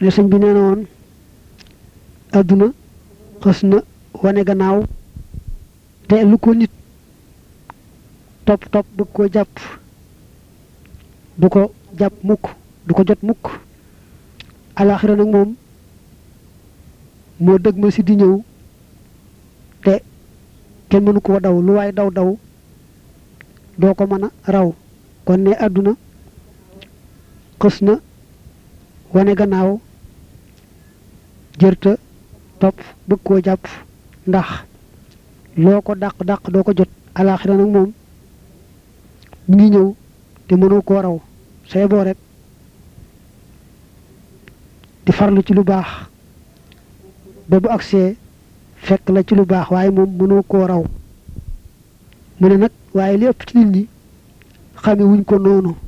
ne sëñ bi nee na woon adduna xës na wane gannaaw te lu ko nit topp topp bëgg koo jàpp du ko jàpp mukk du ko jot mukk alaxira nag moom moo dëgg ma si di ñëw te kenn mënu koo daw lu waay daw daw doo ko mën a raw kon ne àdduna xës na wane gannaaw jërta topp bëgg koo jàpp ndax loo ko dàq dàq doo ko jot alaxira nag moom mu ngi ñëw te mënoo koo raw say boo rek di farlu ci lu baax ba bu agsee fekk la ci lu baax waaye moom mënoo koo raw mu ne nag waaye li ëpp ci nit ñi xame wuñ ko noonu